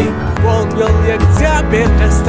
ወንጌል የእግዚአብሔር ደስታ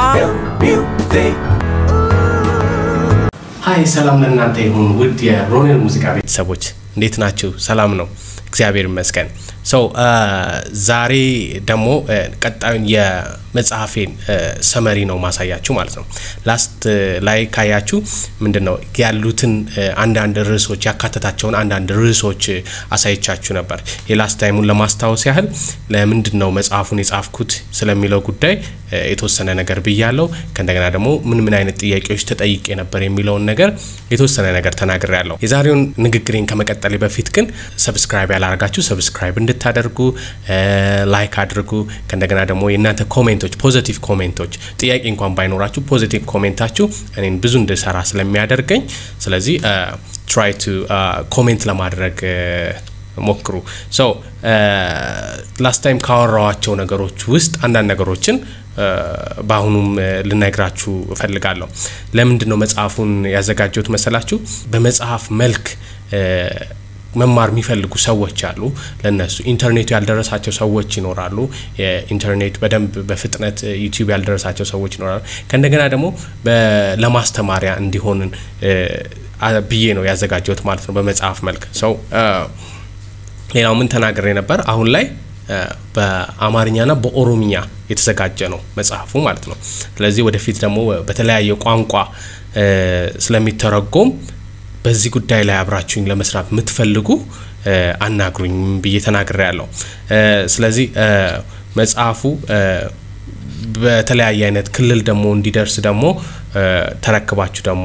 ሀይ ሰላም ለእናንተ ይሁን ውድ የሮኔል ሙዚቃ ቤተሰቦች እንዴት ናችሁ? ሰላም ነው፣ እግዚአብሔር ይመስገን። ሰው ዛሬ ደግሞ ቀጣዩን የመጽሐፌን ሰመሪ ነው ማሳያችሁ ማለት ነው። ላስት ላይ ካያችሁ ምንድን ነው ያሉትን አንዳንድ ርዕሶች ያካተታቸውን አንዳንድ ርዕሶች አሳይቻችሁ ነበር። የላስት ታይሙን ለማስታወስ ያህል ለምንድን ነው መጽሐፉን የጻፍኩት ስለሚለው ጉዳይ የተወሰነ ነገር ብያለው። ከእንደገና ደግሞ ምን ምን አይነት ጥያቄዎች ተጠይቄ ነበር የሚለውን ነገር የተወሰነ ነገር ተናግሬ ያለው። የዛሬውን ንግግሬን ከመቀጠሌ በፊት ግን ሰብስክራይብ ያላረጋችሁ ሰብስክራይብ እንድታደርጉ ላይክ አድርጉ። ከእንደገና ደግሞ የእናንተ ኮሜንቶች ፖዚቲቭ ኮሜንቶች ጥያቄ እንኳን ባይኖራችሁ ፖዚቲቭ ኮሜንታችሁ እኔን ብዙ እንድሰራ ስለሚያደርገኝ ስለዚህ ትራይ ቱ ኮሜንት ለማድረግ ሞክሩ። ሶ ላስት ታይም ካወራዋቸው ነገሮች ውስጥ አንዳንድ ነገሮችን በአሁኑም ልነግራችሁ እፈልጋለሁ። ለምንድን ነው መጽሐፉን ያዘጋጀሁት መሰላችሁ? በመጽሐፍ መልክ መማር የሚፈልጉ ሰዎች አሉ። ለነሱ ኢንተርኔቱ ያልደረሳቸው ሰዎች ይኖራሉ። የኢንተርኔት በደንብ በፍጥነት ዩቲዩብ ያልደረሳቸው ሰዎች ይኖራሉ። ከእንደገና ደግሞ ለማስተማሪያ እንዲሆንን ብዬ ነው ያዘጋጀሁት ማለት ነው በመጽሐፍ መልክ ሰው ሌላው ምን ተናግሬ ነበር? አሁን ላይ በአማርኛና በኦሮምኛ የተዘጋጀ ነው መጽሐፉ ማለት ነው። ስለዚህ ወደፊት ደግሞ በተለያየ ቋንቋ ስለሚተረጎም በዚህ ጉዳይ ላይ አብራችሁኝ ለመስራት የምትፈልጉ አናግሩኝ ብዬ ተናግሬ ያለው። ስለዚህ መጽሐፉ በተለያየ አይነት ክልል ደግሞ እንዲደርስ ደግሞ ተረክባችሁ ደግሞ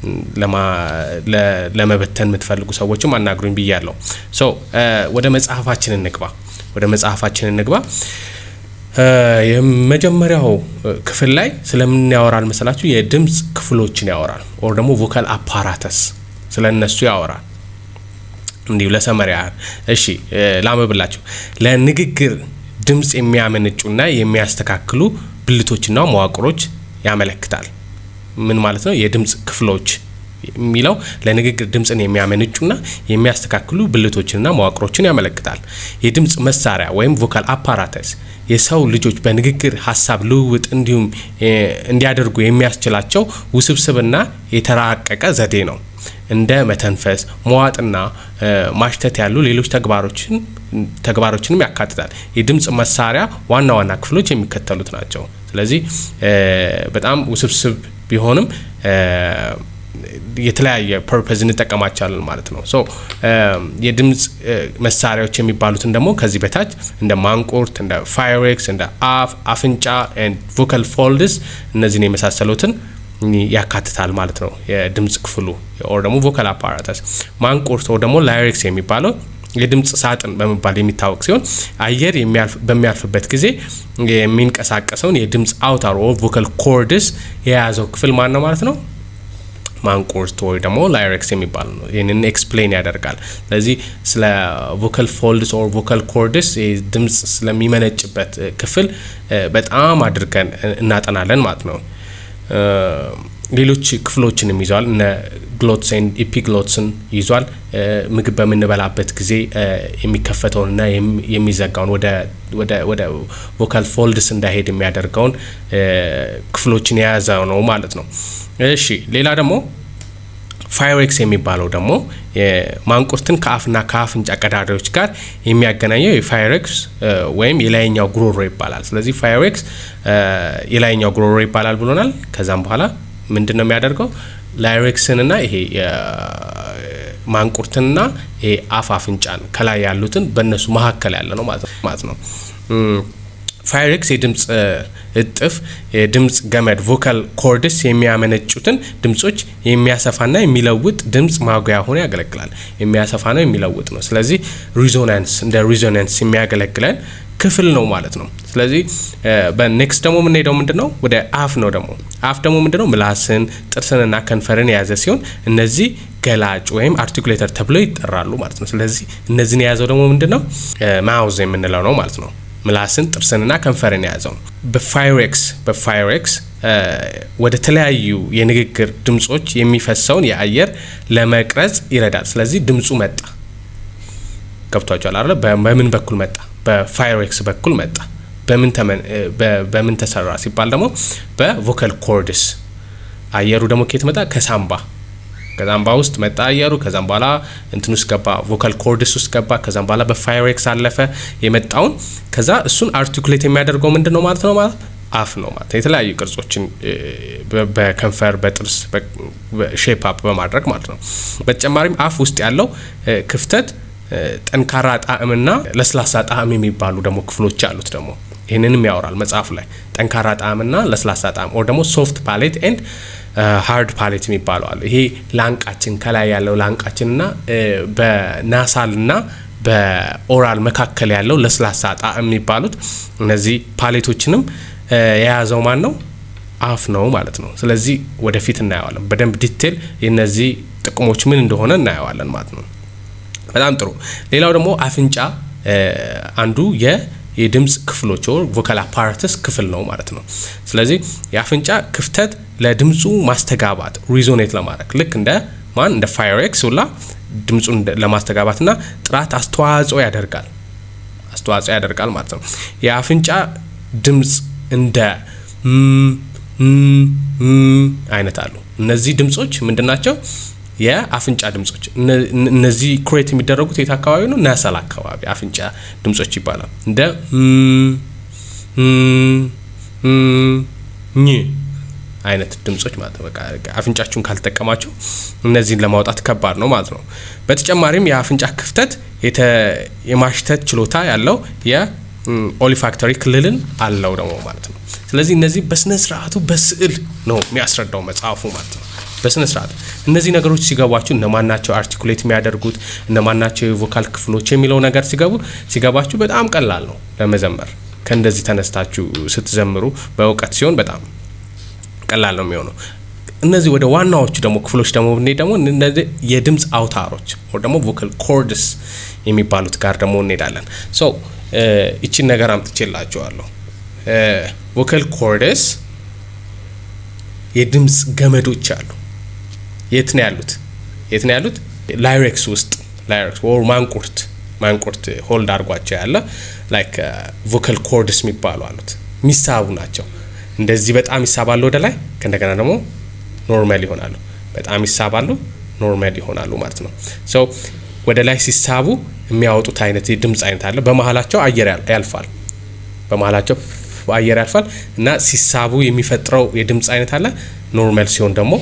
ለመበተን የምትፈልጉ ሰዎችም አናግሩኝ ብያለሁ። ሶ ወደ መጽሐፋችን እንግባ። ወደ መጽሐፋችን እንግባ። የመጀመሪያው ክፍል ላይ ስለምን ያወራል መሰላችሁ? የድምፅ ክፍሎችን ያወራል። ኦር ደግሞ ቮካል አፓራተስ ስለ እነሱ ያወራል። እንዲሁ ለሰመሪያ ያህል እሺ፣ ላመብላችሁ። ለንግግር ድምፅ የሚያመነጩና የሚያስተካክሉ ብልቶችና መዋቅሮች ያመለክታል። ምን ማለት ነው? የድምፅ ክፍሎች የሚለው ለንግግር ድምፅን የሚያመነጩና የሚያስተካክሉ ብልቶችንና መዋቅሮችን ያመለክታል። የድምፅ መሳሪያ ወይም ቮካል አፓራተስ የሰው ልጆች በንግግር ሀሳብ ልውውጥ እንዲሁም እንዲያደርጉ የሚያስችላቸው ውስብስብና የተራቀቀ ዘዴ ነው። እንደ መተንፈስ፣ መዋጥና ማሽተት ያሉ ሌሎች ተግባሮችን ተግባሮችንም ያካትታል። የድምፅ መሳሪያ ዋና ዋና ክፍሎች የሚከተሉት ናቸው። ስለዚህ በጣም ውስብስብ ቢሆንም የተለያየ ፐርፐዝ እንጠቀማቸዋለን ማለት ነው። ሶ የድምፅ መሳሪያዎች የሚባሉትን ደግሞ ከዚህ በታች እንደ ማንቁርት፣ እንደ ፋይሬክስ፣ እንደ አፍ፣ አፍንጫ፣ ቮካል ፎልድስ እነዚህን የመሳሰሉትን ያካትታል ማለት ነው። የድምፅ ክፍሉ ኦር ደግሞ ቮካል አፓራተስ ማንቁርት ኦር ደግሞ ላይሬክስ የሚባለው የድምፅ ሳጥን በመባል የሚታወቅ ሲሆን አየር በሚያልፍበት ጊዜ የሚንቀሳቀሰውን የድምፅ አውታር ኦር ቮካል ኮርድስ የያዘው ክፍል ማን ነው ማለት ነው? ማንቁርት ወይ ደግሞ ላይሬክስ የሚባል ነው። ይህንን ኤክስፕሌን ያደርጋል። ስለዚህ ስለ ቮካል ፎልድስ ኦር ቮካል ኮርድስ ድምፅ ስለሚመነጭበት ክፍል በጣም አድርገን እናጠናለን ማለት ነው። ሌሎች ክፍሎችንም ይዟል። እነ ግሎትስን ኢፒግሎትስን ይዟል። ምግብ በምንበላበት ጊዜ የሚከፈተውንና የሚዘጋውን ወደ ቮካል ፎልድስ እንዳይሄድ የሚያደርገውን ክፍሎችን የያዘ ነው ማለት ነው። እሺ ሌላ ደግሞ ፋይሬክስ የሚባለው ደግሞ ማንቁርትን ከአፍና ከአፍንጫ ቀዳዳዎች ጋር የሚያገናኘው የፋይሬክስ ወይም የላይኛው ጉሮሮ ይባላል። ስለዚህ ፋይሬክስ የላይኛው ጉሮሮ ይባላል ብሎናል። ከዛም በኋላ ምንድን ነው የሚያደርገው? ላይሬክስንና ይሄ ማንቁርትንና ይሄ አፍ አፍንጫን ከላይ ያሉትን በእነሱ መካከል ያለ ነው ማለት ነው። ፋይሬክስ የድምፅ እጥፍ የድምፅ ገመድ ቮካል ኮርድስ የሚያመነጩትን ድምጾች የሚያሰፋና የሚለውጥ ድምፅ ማጉያ ሆኖ ያገለግላል። የሚያሰፋ ነው የሚለውጥ ነው። ስለዚህ ሪዞናንስ እንደ ሪዞናንስ የሚያገለግለን ክፍል ነው ማለት ነው። ስለዚህ በኔክስት ደግሞ የምንሄደው ምንድን ነው? ወደ አፍ ነው። ደግሞ አፍ ደግሞ ምንድን ነው? ምላስን ጥርስንና ከንፈርን የያዘ ሲሆን እነዚህ ገላጭ ወይም አርቲኩሌተር ተብለው ይጠራሉ ማለት ነው። ስለዚህ እነዚህን የያዘው ደግሞ ምንድን ነው? ማውዝ የምንለው ነው ማለት ነው። ምላስን ጥርስንና ከንፈርን የያዘው ነው። በፋይሬክስ በፋይሬክስ ወደ ተለያዩ የንግግር ድምጾች የሚፈሰውን የአየር ለመቅረጽ ይረዳል። ስለዚህ ድምፁ መጣ። ገብቷቸዋል አይደለ? በምን በኩል መጣ? በፋይሬክስ በኩል መጣ። በምን ተሰራ ሲባል ደግሞ በቮከል ኮርድስ አየሩ ደግሞ ከየት መጣ? ከሳምባ ከዛም ውስጥ መጣ አየሩ። ከዛም በኋላ እንትን ውስጥ ገባ፣ ቮካል ኮርድስ ውስጥ ገባ። ከዛም በኋላ በፋይሬክስ አለፈ የመጣውን። ከዛ እሱን አርቲኩሌት የሚያደርገው ምንድን ነው ማለት ነው ማለት አፍ ነው ማለት የተለያዩ ቅርጾችን በከንፈር በጥርስ ሼፕ አፕ በማድረግ ማለት ነው። በተጨማሪም አፍ ውስጥ ያለው ክፍተት ጠንካራ ጣዕምና ለስላሳ ጣዕም የሚባሉ ደግሞ ክፍሎች አሉት ደግሞ ይህንንም ያወራል መጽሐፉ ላይ ጠንካራ ጣዕምና ለስላሳ ጣዕም ኦር ደግሞ ሶፍት ፓሌት ኤንድ ሃርድ ፓሌት የሚባለው አለ። ይሄ ላንቃችን ከላይ ያለው ላንቃችንና በናሳልና በኦራል መካከል ያለው ለስላሳ ጣዕም የሚባሉት እነዚህ ፓሌቶችንም የያዘው ማን ነው? አፍ ነው ማለት ነው። ስለዚህ ወደፊት እናየዋለን በደንብ ዲቴል የነዚህ ጥቅሞች ምን እንደሆነ እናየዋለን ማለት ነው። በጣም ጥሩ። ሌላው ደግሞ አፍንጫ አንዱ የ የድምፅ ክፍሎች ወር ቮካል አፓራተስ ክፍል ነው ማለት ነው። ስለዚህ የአፍንጫ ክፍተት ለድምፁ ማስተጋባት ሪዞኔት ለማድረግ ልክ እንደ ማን እንደ ፋይሬክስ ሁላ ድምፁን ለማስተጋባትና ጥራት አስተዋጽኦ ያደርጋል አስተዋጽኦ ያደርጋል ማለት ነው። የአፍንጫ ድምፅ እንደ አይነት አሉ። እነዚህ ድምፆች ምንድን ናቸው? የአፍንጫ ድምጾች እነዚህ ኩሬት የሚደረጉት የት አካባቢ ነው? ናሳል አካባቢ አፍንጫ ድምጾች ይባላል። እንደ ኝ አይነት ድምጾች ማለት ነው። በቃ አፍንጫችሁን ካልተጠቀማችሁ እነዚህን ለማውጣት ከባድ ነው ማለት ነው። በተጨማሪም የአፍንጫ ክፍተት የማሽተት ችሎታ ያለው የኦሊፋክተሪ ክልልን አለው ደግሞ ማለት ነው። ስለዚህ እነዚህ በስነ ስርዓቱ በስዕል ነው የሚያስረዳው መጽሐፉ ማለት ነው። በስነ ስርዓት እነዚህ ነገሮች ሲገባችሁ እነማን ናቸው አርቲኩሌት የሚያደርጉት እነማን ናቸው የቮካል ክፍሎች የሚለው ነገር ሲገቡ ሲገባችሁ በጣም ቀላል ነው ለመዘመር። ከእንደዚህ ተነስታችሁ ስትዘምሩ በእውቀት ሲሆን በጣም ቀላል ነው የሚሆነው። እነዚህ ወደ ዋናዎቹ ደግሞ ክፍሎች ደግሞ ብንሄድ ደግሞ እነዚህ የድምፅ አውታሮች ወይ ደግሞ ቮካል ኮርድስ የሚባሉት ጋር ደግሞ እንሄዳለን። ሶ ይቺን ነገር አምጥቼላችኋለሁ። ቮካል ኮርድስ የድምፅ ገመዶች አሉ። የት ነው ያሉት? የት ነው ያሉት? ላይሬክስ ውስጥ ላይሬክስ ወር ማንቁርት ማንቁርት ሆልድ አድርጓቸው ያለ ላይክ ቮካል ኮርድስ የሚባሉ አሉት። የሚሳቡ ናቸው። እንደዚህ በጣም ይሳባሉ ወደ ላይ፣ ከእንደገና ደግሞ ኖርማል ይሆናሉ። በጣም ይሳባሉ፣ ኖርማል ይሆናሉ ማለት ነው። ሶ ወደ ላይ ሲሳቡ የሚያወጡት አይነት የድምፅ አይነት አለ። በመሀላቸው አየር ያልፋል። በመሀላቸው አየር ያልፋል እና ሲሳቡ የሚፈጥረው የድምፅ አይነት አለ። ኖርማል ሲሆን ደግሞ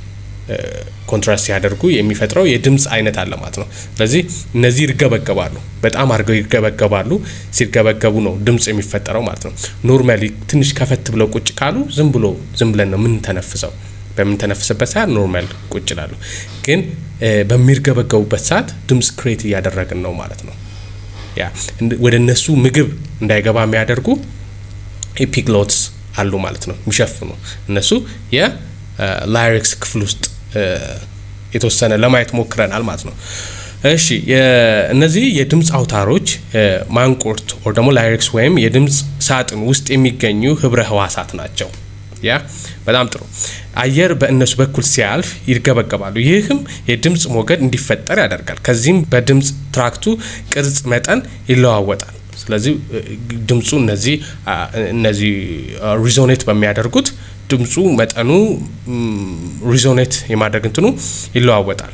ኮንትራስት ሲያደርጉ የሚፈጥረው የድምፅ አይነት አለ ማለት ነው። ስለዚህ እነዚህ ይርገበገባሉ፣ በጣም አድርገው ይርገበገባሉ። ሲርገበገቡ ነው ድምፅ የሚፈጠረው ማለት ነው። ኖርማሊ ትንሽ ከፈት ብለው ቁጭ ካሉ ዝም ብሎ ዝም ብለን ነው የምንተነፍሰው። በምንተነፍስበት ሰዓት ኖርማል ቁጭ ይላሉ። ግን በሚርገበገቡበት ሰዓት ድምፅ ክሬት እያደረግን ነው ማለት ነው። ያ ወደ እነሱ ምግብ እንዳይገባ የሚያደርጉ ኤፒግሎትስ አሉ ማለት ነው። የሚሸፍኑ እነሱ የላይሪክስ ክፍል ውስጥ የተወሰነ ለማየት ሞክረናል ማለት ነው። እሺ እነዚህ የድምፅ አውታሮች ማንቁርት ወር ደግሞ ላይሪክስ ወይም የድምፅ ሳጥን ውስጥ የሚገኙ ህብረ ህዋሳት ናቸው። ያ በጣም ጥሩ። አየር በእነሱ በኩል ሲያልፍ ይርገበገባሉ። ይህም የድምፅ ሞገድ እንዲፈጠር ያደርጋል። ከዚህም በድምፅ ትራክቱ ቅርጽ መጠን ይለዋወጣል። ስለዚህ ድምፁ እነዚህ እነዚህ ሪዞኔት በሚያደርጉት ድምፁ መጠኑ ሪዞኔት የማድረግ እንትኑ ይለዋወጣል።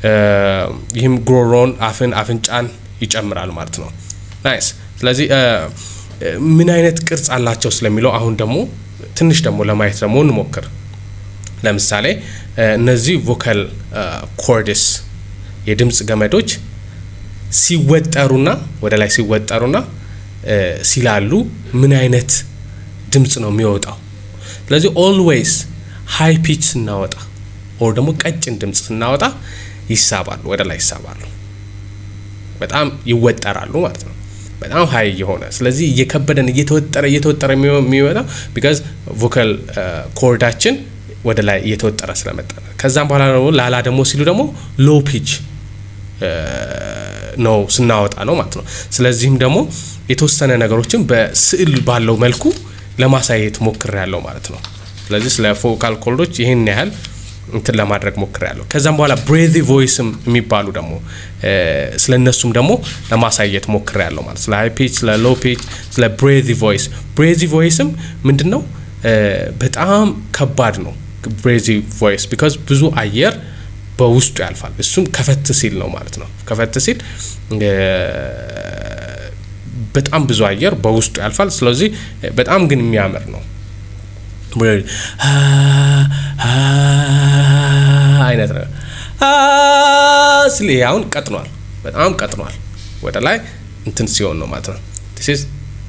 ይህም ጉሮሮን፣ አፍን፣ አፍንጫን ይጨምራል ማለት ነው። ናይስ። ስለዚህ ምን አይነት ቅርጽ አላቸው ስለሚለው አሁን ደግሞ ትንሽ ደግሞ ለማየት ደግሞ እንሞክር። ለምሳሌ እነዚህ ቮካል ኮርድስ የድምፅ ገመዶች ሲወጠሩና ወደ ላይ ሲወጠሩና ሲላሉ ምን አይነት ድምፅ ነው የሚወጣው? ስለዚህ ኦልዌይስ ሃይ ፒች ስናወጣ ኦር ደግሞ ቀጭን ድምፅ ስናወጣ ይሳባሉ፣ ወደ ላይ ይሳባሉ፣ በጣም ይወጠራሉ ማለት ነው። በጣም ሀይ የሆነ ስለዚህ እየከበደን እየተወጠረ እየተወጠረ የሚመጣው ቢካዝ ቮካል ኮርዳችን ወደ ላይ እየተወጠረ ስለመጣ ከዛም በኋላ ደግሞ ላላ ደግሞ ሲሉ ደግሞ ሎ ፒች ነው ስናወጣ ነው ማለት ነው። ስለዚህም ደግሞ የተወሰነ ነገሮችን በስዕል ባለው መልኩ ለማሳየት ሞክር ያለው ማለት ነው። ስለዚህ ስለ ቮካል ኮርዶች ይህን ያህል እንትን ለማድረግ ሞክሬያለሁ። ከዛም በኋላ ብሬዚ ቮይስም የሚባሉ ደግሞ ስለ እነሱም ደግሞ ለማሳየት ሞክሬያለሁ ማለት ስለ ሃይ ፒች፣ ስለ ሎ ፒች፣ ስለ ብሬዚ ቮይስ። ብሬዚ ቮይስም ምንድን ነው በጣም ከባድ ነው። ብሬዚ ቮይስ ቢካዝ ብዙ አየር በውስጡ ያልፋል። እሱም ከፈት ሲል ነው ማለት ነው። ከፈት ሲል በጣም ብዙ አየር በውስጡ ያልፋል። ስለዚህ በጣም ግን የሚያምር ነው አይነት ነው ስል አሁን ቀጥኗል፣ በጣም ቀጥኗል። ወደ ላይ እንትን ሲሆን ነው ማለት ነው። ስ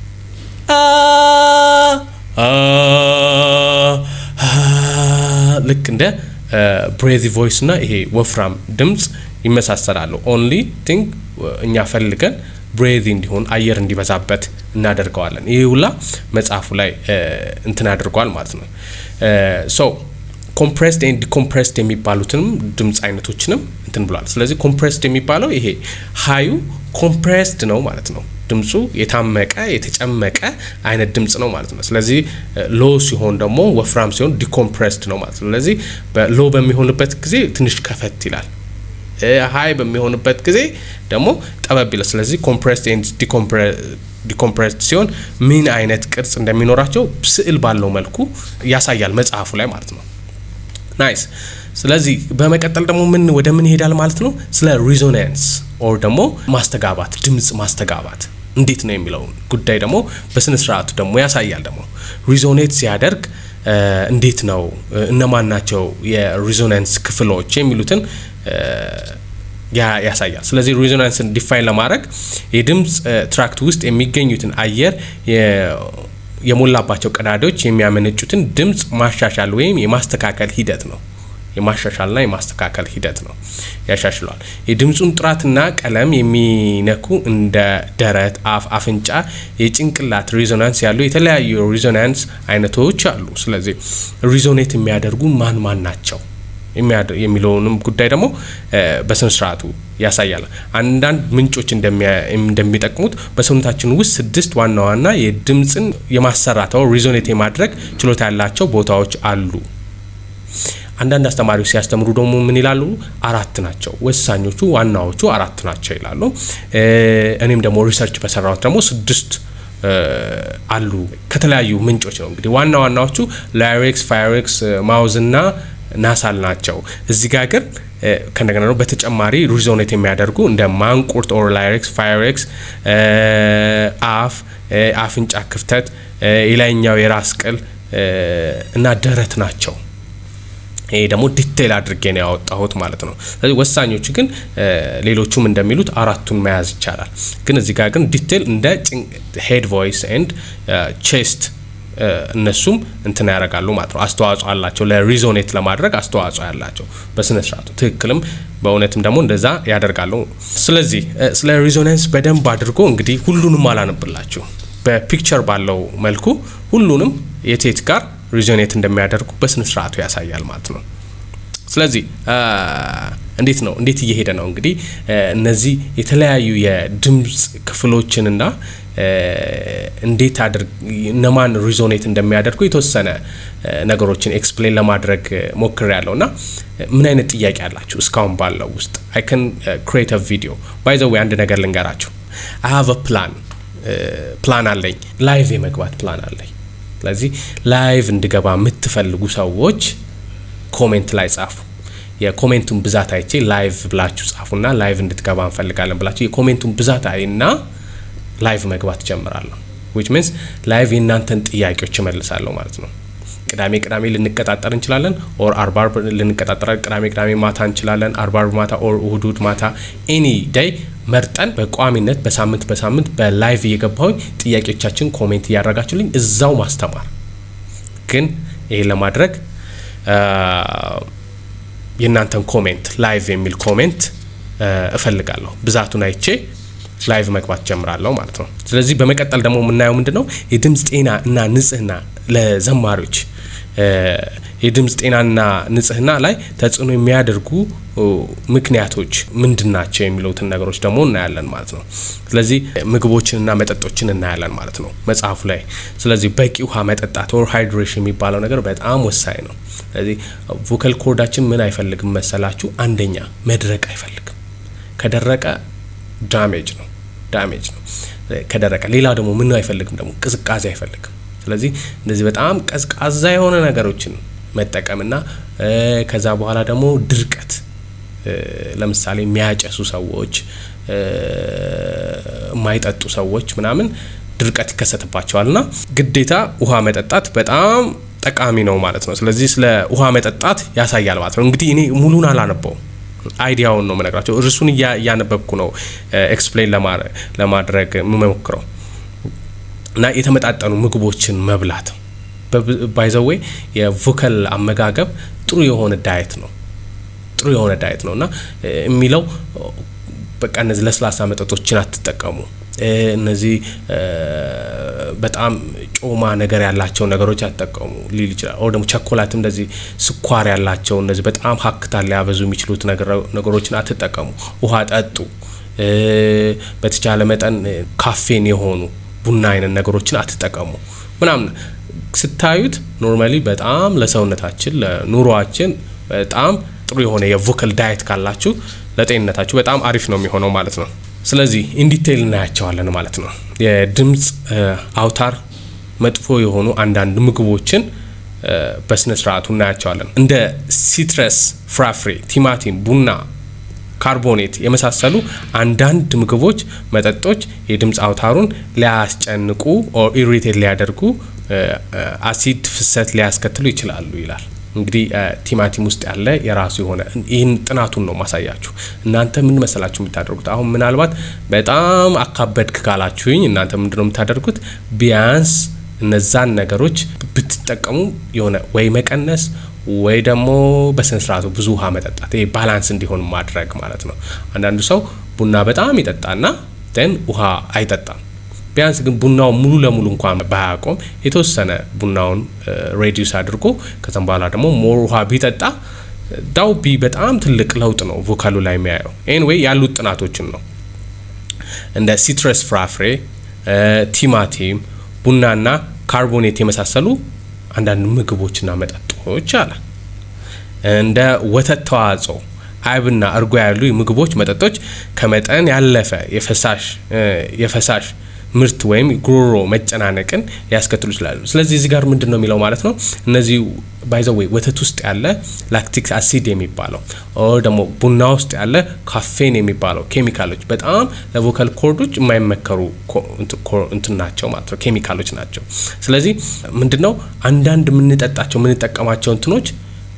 ልክ እንደ ብሬዚ ቮይስ እና ይሄ ወፍራም ድምፅ ይመሳሰላሉ። ኦንሊ ቲንግ እኛ ፈልገን ብሬዚ እንዲሆን አየር እንዲበዛበት እናደርገዋለን። ይህ ሁላ መጽሐፉ ላይ እንትን አድርጓል ማለት ነው። ሶ ኮምፕሬስድ ኤንድ ዲኮምፕሬስድ የሚባሉትንም ድምፅ አይነቶችንም እንትን ብሏል። ስለዚህ ኮምፕሬስድ የሚባለው ይሄ ሀዩ ኮምፕሬስድ ነው ማለት ነው። ድምፁ የታመቀ የተጨመቀ አይነት ድምፅ ነው ማለት ነው። ስለዚህ ሎ ሲሆን ደግሞ ወፍራም ሲሆን ዲኮምፕሬስድ ነው ማለት ነው። ስለዚህ ሎ በሚሆንበት ጊዜ ትንሽ ከፈት ይላል። ሀይ በሚሆንበት ጊዜ ደግሞ ጠበብ ይላል። ስለዚህ ኮምፕሬስድ ኤንድ ዲኮምፕሬስድ ሲሆን ምን አይነት ቅርጽ እንደሚኖራቸው ስዕል ባለው መልኩ ያሳያል መጽሐፉ ላይ ማለት ነው። ናይስ። ስለዚህ በመቀጠል ደግሞ ምን ወደ ምን ይሄዳል ማለት ነው? ስለ ሪዞናንስ ኦር ደግሞ ማስተጋባት፣ ድምፅ ማስተጋባት እንዴት ነው የሚለውን ጉዳይ ደግሞ በስነ ስርዓቱ ደግሞ ያሳያል። ደግሞ ሪዞኔት ሲያደርግ እንዴት ነው እነማን ናቸው የሪዞናንስ ክፍሎች የሚሉትን ያሳያል። ስለዚህ ሪዞናንስን ዲፋይን ለማድረግ የድምፅ ትራክት ውስጥ የሚገኙትን አየር የሞላባቸው ቀዳዳዎች የሚያመነጩትን ድምፅ ማሻሻል ወይም የማስተካከል ሂደት ነው። የማሻሻልና የማስተካከል ሂደት ነው። ያሻሽለዋል። የድምፁን ጥራትና ቀለም የሚነኩ እንደ ደረት፣ አፍ፣ አፍንጫ፣ የጭንቅላት ሪዞናንስ ያሉ የተለያዩ ሪዞናንስ አይነቶች አሉ። ስለዚህ ሪዞኔት የሚያደርጉ ማን ማን ናቸው የሚለውንም ጉዳይ ደግሞ በስነ ስርዓቱ ያሳያል። አንዳንድ ምንጮች እንደሚጠቅሙት በሰውነታችን ውስጥ ስድስት ዋና ዋና የድምፅን የማሰራተው ሪዞኔት የማድረግ ችሎታ ያላቸው ቦታዎች አሉ። አንዳንድ አስተማሪዎች ሲያስተምሩ ደግሞ ምን ይላሉ? አራት ናቸው፣ ወሳኞቹ ዋናዎቹ አራት ናቸው ይላሉ። እኔም ደግሞ ሪሰርች በሰራሁት ደግሞ ስድስት አሉ ከተለያዩ ምንጮች ነው። እንግዲህ ዋና ዋናዎቹ ላይሬክስ፣ ፋይሬክስ፣ ማውዝ እና ናሳል ናቸው። እዚህ ጋር ግን ከእንደገና ነው በተጨማሪ ሪዞኔት የሚያደርጉ እንደ ማንቁርት ኦር ላይሬክስ፣ ፋይሬክስ፣ አፍ፣ አፍንጫ ክፍተት፣ የላይኛው የራስ ቅል እና ደረት ናቸው። ይሄ ደግሞ ዲቴይል አድርጌ ነው ያወጣሁት ማለት ነው። ስለዚህ ወሳኞቹ ግን ሌሎቹም እንደሚሉት አራቱን መያዝ ይቻላል። ግን እዚህ ጋር ግን ዲቴይል እንደ ሄድ ቮይስ ኤንድ ቼስት እነሱም እንትን ያደርጋሉ ማለት ነው። አስተዋጽኦ አላቸው ለሪዞኔት ለማድረግ አስተዋጽኦ ያላቸው በስነ ስርዓቱ ትክክልም በእውነትም ደግሞ እንደዛ ያደርጋሉ። ስለዚህ ስለ ሪዞናንስ በደንብ አድርጎ እንግዲህ ሁሉንም አላነብላችሁ በፒክቸር ባለው መልኩ ሁሉንም የቴት ጋር ሪዞኔት እንደሚያደርጉ በስነ ስርዓቱ ያሳያል ማለት ነው። ስለዚህ እንዴት ነው እንዴት እየሄደ ነው እንግዲህ እነዚህ የተለያዩ የድምፅ ክፍሎችንና እንዴት አድርግ እነማን ሪዞኔት እንደሚያደርጉ የተወሰነ ነገሮችን ኤክስፕሌን ለማድረግ ሞክር ያለው እና ምን አይነት ጥያቄ አላችሁ እስካሁን ባለው ውስጥ አይ ከን ክሬት ቪዲዮ ባይ ዘ ዌይ አንድ ነገር ልንገራችሁ አይ ሃቭ ፕላን ፕላን አለኝ ላይቭ የመግባት ፕላን አለኝ ስለዚህ ላይቭ እንድገባ የምትፈልጉ ሰዎች ኮሜንት ላይ ጻፉ የኮሜንቱን ብዛት አይቼ ላይቭ ብላችሁ ጻፉና ላይቭ እንድትገባ እንፈልጋለን ብላችሁ የኮሜንቱን ብዛት አይና ላይቭ መግባት ጀምራለሁ ዊች ሚንስ ላይቭ የእናንተን ጥያቄዎች እመልሳለሁ ማለት ነው ቅዳሜ ቅዳሜ ልንቀጣጠር እንችላለን ኦር አርብ አርብ ልንቀጣጠር ቅዳሜ ቅዳሜ ማታ እንችላለን አርብ አርብ ማታ ኦር እሁድ እሁድ ማታ ኤኒ ዴይ መርጠን በቋሚነት በሳምንት በሳምንት በላይቭ እየገባሁኝ ጥያቄዎቻችን ኮሜንት እያደረጋችሁልኝ እዛው ማስተማር ግን ይህን ለማድረግ የእናንተን ኮሜንት ላይቭ የሚል ኮሜንት እፈልጋለሁ ብዛቱን አይቼ ላይቭ መግባት ጀምራለሁ ማለት ነው። ስለዚህ በመቀጠል ደግሞ የምናየው ምንድን ነው የድምፅ ጤና እና ንጽህና ለዘማሪዎች የድምፅ ጤናና ንጽህና ላይ ተጽዕኖ የሚያደርጉ ምክንያቶች ምንድን ናቸው የሚሉትን ነገሮች ደግሞ እናያለን ማለት ነው። ስለዚህ ምግቦችንና መጠጦችን እናያለን ማለት ነው መጽሐፉ ላይ። ስለዚህ በቂ ውሃ መጠጣት ኦር ሃይድሬሽን የሚባለው ነገር በጣም ወሳኝ ነው። ስለዚህ ቮካል ኮርዳችን ምን አይፈልግም መሰላችሁ? አንደኛ መድረቅ አይፈልግም። ከደረቀ ዳሜጅ ነው ዳሜጅ ነው ከደረቀ። ሌላ ደግሞ ምን አይፈልግም ደግሞ ቅዝቃዜ አይፈልግም። ስለዚህ እነዚህ በጣም ቀዝቃዛ የሆነ ነገሮችን መጠቀምና ከዛ በኋላ ደግሞ ድርቀት ለምሳሌ የሚያጨሱ ሰዎች፣ የማይጠጡ ሰዎች ምናምን ድርቀት ይከሰትባቸዋልና ግዴታ ውሃ መጠጣት በጣም ጠቃሚ ነው ማለት ነው። ስለዚህ ስለ ውሃ መጠጣት ያሳያል ማለት ነው። እንግዲህ እኔ ሙሉን አላነበውም አይዲያውን ነው የምነግራቸው። እርሱን እያነበብኩ ነው ኤክስፕሌን ለማድረግ የምሞክረው እና የተመጣጠኑ ምግቦችን መብላት ባይዘዌ የቮከል አመጋገብ ጥሩ የሆነ ዳየት ነው ጥሩ የሆነ ዳየት ነው እና የሚለው በቃ እነዚህ ለስላሳ መጠጦችን አትጠቀሙ። እነዚህ በጣም ጮማ ነገር ያላቸው ነገሮች አትጠቀሙ ሊል ይችላል። ኦር ደግሞ ቸኮላት፣ እንደዚህ ስኳር ያላቸው እነዚህ በጣም ሀክታ ሊያበዙ የሚችሉት ነገሮችን አትጠቀሙ። ውሃ ጠጡ። በተቻለ መጠን ካፌን የሆኑ ቡና አይነት ነገሮችን አትጠቀሙ ምናምን ስታዩት ኖርማሊ በጣም ለሰውነታችን ለኑሯችን በጣም ጥሩ የሆነ የቮካል ዳየት ካላችሁ ለጤንነታችሁ በጣም አሪፍ ነው የሚሆነው ማለት ነው። ስለዚህ ኢንዲቴይል እናያቸዋለን ማለት ነው። የድምፅ አውታር መጥፎ የሆኑ አንዳንድ ምግቦችን በስነ ስርዓቱ እናያቸዋለን። እንደ ሲትረስ ፍራፍሬ፣ ቲማቲም፣ ቡና፣ ካርቦኔት የመሳሰሉ አንዳንድ ምግቦች፣ መጠጦች የድምፅ አውታሩን ሊያስጨንቁ ኦር ኢሪቴት ሊያደርጉ አሲድ ፍሰት ሊያስከትሉ ይችላሉ ይላል። እንግዲህ ቲማቲም ውስጥ ያለ የራሱ የሆነ ይህን ጥናቱን ነው ማሳያችሁ። እናንተ ምን መሰላችሁ የምታደርጉት? አሁን ምናልባት በጣም አካበድክ ካላችሁኝ እናንተ ምንድነው የምታደርጉት? ቢያንስ እነዛን ነገሮች ብትጠቀሙ የሆነ ወይ መቀነስ ወይ ደግሞ በስነ ስርዓቱ ብዙ ውሃ መጠጣት፣ ይሄ ባላንስ እንዲሆን ማድረግ ማለት ነው። አንዳንዱ ሰው ቡና በጣም ይጠጣና ን ውሃ አይጠጣም። ቢያንስ ግን ቡናውን ሙሉ ለሙሉ እንኳን ባያቆም የተወሰነ ቡናውን ሬዲዩስ አድርጎ ከዛም በኋላ ደግሞ ሞር ውሃ ቢጠጣ ዳው ቢ በጣም ትልቅ ለውጥ ነው ቮካሉ ላይ የሚያየው። ኤንዌይ ያሉት ጥናቶችን ነው እንደ ሲትረስ ፍራፍሬ፣ ቲማቲም፣ ቡናና ካርቦኔት የመሳሰሉ አንዳንድ ምግቦችና መጠጦች አለ እንደ ወተት ተዋጽኦ አይብና እርጎ ያሉ ምግቦች፣ መጠጦች ከመጠን ያለፈ የፈሳሽ የፈሳሽ ምርት ወይም ጉሮሮ መጨናነቅን ሊያስከትሉ ይችላሉ። ስለዚህ እዚህ ጋር ምንድን ነው የሚለው ማለት ነው እነዚህ ባይዘወይ ወተት ውስጥ ያለ ላክቲክ አሲድ የሚባለው ኦር ደግሞ ቡና ውስጥ ያለ ካፌን የሚባለው ኬሚካሎች በጣም ለቮካል ኮርዶች የማይመከሩ እንትን ናቸው ማለት ነው፣ ኬሚካሎች ናቸው። ስለዚህ ምንድን ነው አንዳንድ የምንጠጣቸው የምንጠቀማቸው እንትኖች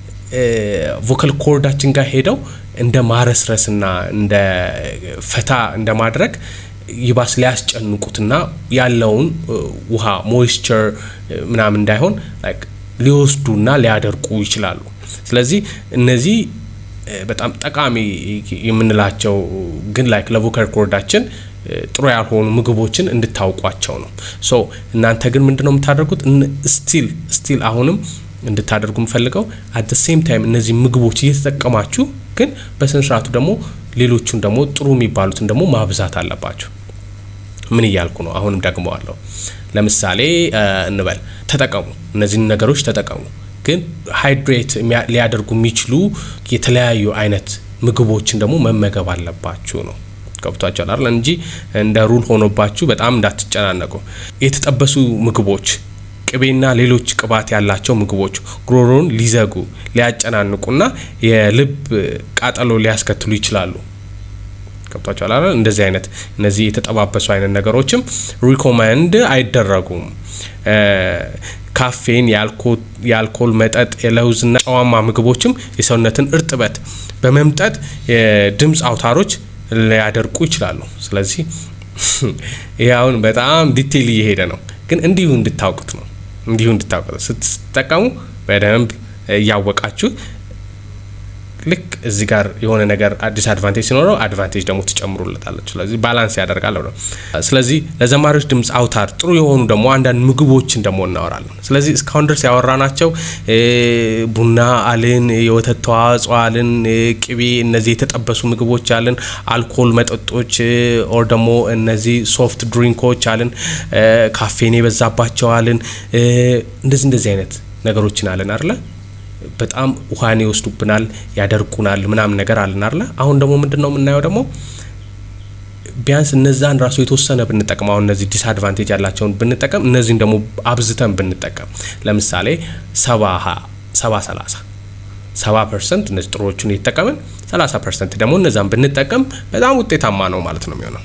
ቮካል ኮርዳችን ጋር ሄደው እንደ ማረስረስና እንደ ፈታ እንደ ማድረግ ይባስ ሊያስጨንቁትና ያለውን ውሃ ሞይስቸር ምናምን እንዳይሆን ሊወስዱና ሊያደርቁ ይችላሉ። ስለዚህ እነዚህ በጣም ጠቃሚ የምንላቸው ግን ላይክ ለቮካል ኮርዳችን ጥሩ ያልሆኑ ምግቦችን እንድታውቋቸው ነው። ሶ እናንተ ግን ምንድነው የምታደርጉት? ስቲል ስቲል አሁንም እንድታደርጉ የምፈልገው አት ሴም ታይም እነዚህ ምግቦች እየተጠቀማችሁ ግን በስነ ስርዓቱ ደግሞ ሌሎቹን ደግሞ ጥሩ የሚባሉትን ደግሞ ማብዛት አለባችሁ። ምን እያልኩ ነው? አሁንም ደግመዋለሁ። ለምሳሌ እንበል ተጠቀሙ፣ እነዚህን ነገሮች ተጠቀሙ፣ ግን ሃይድሬት ሊያደርጉ የሚችሉ የተለያዩ አይነት ምግቦችን ደግሞ መመገብ አለባችሁ ነው። ገብቷችኋል አይደል? እንጂ እንደ ሩል ሆኖባችሁ በጣም እንዳትጨናነቁ። የተጠበሱ ምግቦች ቅቤና ሌሎች ቅባት ያላቸው ምግቦች ጉሮሮን ሊዘጉ ሊያጨናንቁና የልብ ቃጠሎ ሊያስከትሉ ይችላሉ። ገብቷቸዋል አይደል? እንደዚህ አይነት እነዚህ የተጠባበሱ አይነት ነገሮችም ሪኮመንድ አይደረጉም። ካፌን፣ የአልኮል መጠጥ፣ የለውዝና ጨዋማ ምግቦችም የሰውነትን እርጥበት በመምጠጥ የድምፅ አውታሮች ሊያደርቁ ይችላሉ። ስለዚህ ይህ አሁን በጣም ዲቴይል እየሄደ ነው፣ ግን እንዲሁ እንድታውቁት ነው እንዲሁ እንድታውቁት ስትጠቀሙ በደንብ እያወቃችሁ ልክ እዚህ ጋር የሆነ ነገር አዲስ አድቫንቴጅ ሲኖረው አድቫንቴጅ ደግሞ ትጨምሩለታለች። ስለዚህ ባላንስ ያደርጋል ነው። ስለዚህ ለዘማሪዎች ድምፅ አውታር ጥሩ የሆኑ ደግሞ አንዳንድ ምግቦችን ደግሞ እናወራለን። ስለዚህ እስካሁን ድረስ ያወራናቸው ቡና አልን፣ የወተት ተዋጽኦ አልን፣ ቅቤ፣ እነዚህ የተጠበሱ ምግቦች አልን፣ አልኮል መጠጦች ኦር ደግሞ እነዚህ ሶፍት ድሪንኮች አልን፣ ካፌን የበዛባቸው አልን፣ እንደዚህ እንደዚህ አይነት ነገሮችን አለን አይደለ? በጣም ውሃን ይወስዱብናል፣ ያደርቁናል፣ ምናምን ነገር አለን አይደለ? አሁን ደግሞ ምንድን ነው የምናየው ደግሞ ቢያንስ እነዛን ራሱ የተወሰነ ብንጠቀም አሁን እነዚህ ዲስአድቫንቴጅ ያላቸውን ብንጠቀም እነዚህን ደግሞ አብዝተን ብንጠቀም ለምሳሌ ሰባ ሰባ ሰላሳ ሰባ ፐርሰንት እነዚህ ጥሩዎቹን እየተጠቀምን ሰላሳ ፐርሰንት ደግሞ እነዛን ብንጠቀም በጣም ውጤታማ ነው ማለት ነው የሚሆነው።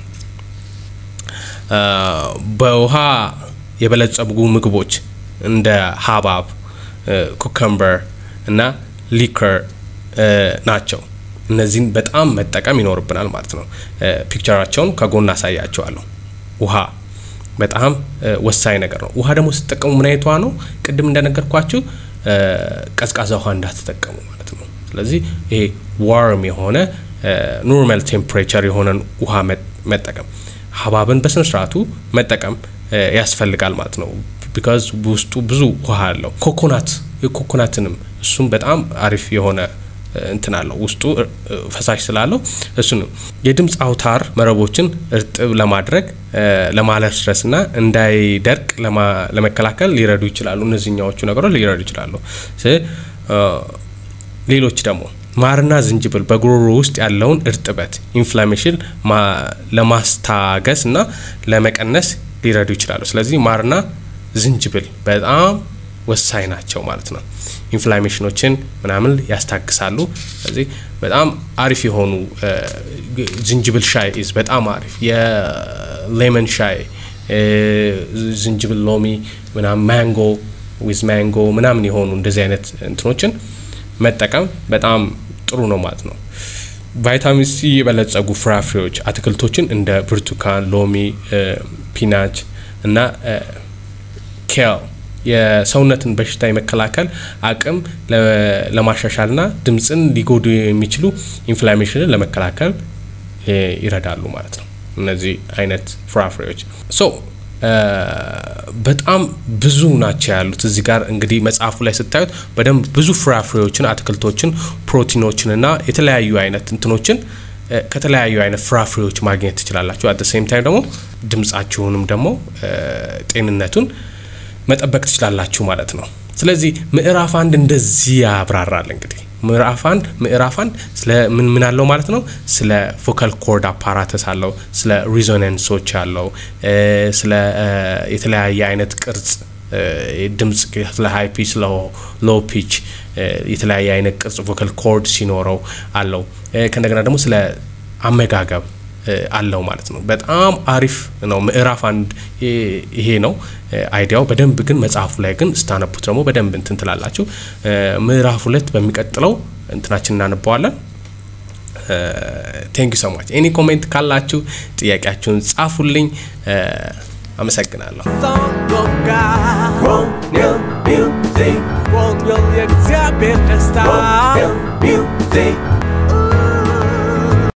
በውሃ የበለጸጉ ምግቦች እንደ ሀባብ፣ ኩከምበር እና ሊከር ናቸው። እነዚህን በጣም መጠቀም ይኖርብናል ማለት ነው። ፒክቸራቸውን ከጎን አሳያቸዋለሁ። ውሃ በጣም ወሳኝ ነገር ነው። ውሃ ደግሞ ስትጠቀሙ ምን አይነት ውሃ ነው? ቅድም እንደነገርኳችሁ ቀዝቃዛ ውሃ እንዳትጠቀሙ ማለት ነው። ስለዚህ ይሄ ዋርም የሆነ ኖርማል ቴምፕሬቸር የሆነን ውሃ መጠቀም፣ ሀባብን በስነ ስርዓቱ መጠቀም ያስፈልጋል ማለት ነው። ቢካዝ ውስጡ ብዙ ውሃ አለው። ኮኮናት የኮኮናትንም እሱም በጣም አሪፍ የሆነ እንትን አለው ውስጡ ፈሳሽ ስላለው እሱንም የድምፅ አውታር መረቦችን እርጥብ ለማድረግ ለማለስለስና እንዳይደርቅ ለመከላከል ሊረዱ ይችላሉ። እነዚህኛዎቹ ነገሮች ሊረዱ ይችላሉ። ሌሎች ደግሞ ማርና ዝንጅብል በጉሮሮ ውስጥ ያለውን እርጥበት ኢንፍላሜሽን ለማስታገስ እና ለመቀነስ ሊረዱ ይችላሉ። ስለዚህ ማርና ዝንጅብል በጣም ወሳኝ ናቸው ማለት ነው። ኢንፍላሜሽኖችን ምናምን ያስታግሳሉ። ስለዚህ በጣም አሪፍ የሆኑ ዝንጅብል ሻይ ኢዝ በጣም አሪፍ የሌመን ሻይ ዝንጅብል፣ ሎሚ ምናምን ማንጎ ዊዝ ማንጎ ምናምን የሆኑ እንደዚህ አይነት እንትኖችን መጠቀም በጣም ጥሩ ነው ማለት ነው። ቫይታሚን ሲ የበለጸጉ ፍራፍሬዎች፣ አትክልቶችን እንደ ብርቱካን፣ ሎሚ፣ ፒናች እና ኬል የሰውነትን በሽታ የመከላከል አቅም ለማሻሻልና ድምፅን ሊጎዱ የሚችሉ ኢንፍላሜሽንን ለመከላከል ይረዳሉ ማለት ነው። እነዚህ አይነት ፍራፍሬዎች ሶ በጣም ብዙ ናቸው ያሉት እዚህ ጋር እንግዲህ መጽሐፉ ላይ ስታዩት በደንብ ብዙ ፍራፍሬዎችን፣ አትክልቶችን፣ ፕሮቲኖችን እና የተለያዩ አይነት እንትኖችን ከተለያዩ አይነት ፍራፍሬዎች ማግኘት ትችላላችሁ። አት ሴም ታይም ደግሞ ድምጻችሁንም ደግሞ ጤንነቱን መጠበቅ ትችላላችሁ ማለት ነው። ስለዚህ ምዕራፍ አንድ እንደዚህ ያብራራል። እንግዲህ ምዕራፍ አንድ ምዕራፍ አንድ ስለ ምን ምን አለው ማለት ነው። ስለ ቮካል ኮርድ አፓራተስ አለው፣ ስለ ሪዞናንሶች አለው፣ ስለ የተለያየ አይነት ቅርጽ ድምጽ ስለ ሃይ ፒች ስለ ሎ ፒች የተለያየ አይነት ቅርጽ ቮካል ኮርድ ሲኖረው አለው። ከእንደገና ደግሞ ስለ አመጋገብ አለው ማለት ነው። በጣም አሪፍ ነው። ምዕራፍ አንድ ይሄ ነው አይዲያው። በደንብ ግን መጽሐፉ ላይ ግን ስታነቡት ደግሞ በደንብ እንትን ትላላችሁ። ምዕራፍ ሁለት በሚቀጥለው እንትናችን እናነበዋለን። ቴንክ ዩ ሶ ማች። ኤኒ ኮሜንት ካላችሁ ጥያቄያችሁን ጻፉልኝ። አመሰግናለሁ። Music, የእግዚአብሔር ደስታ music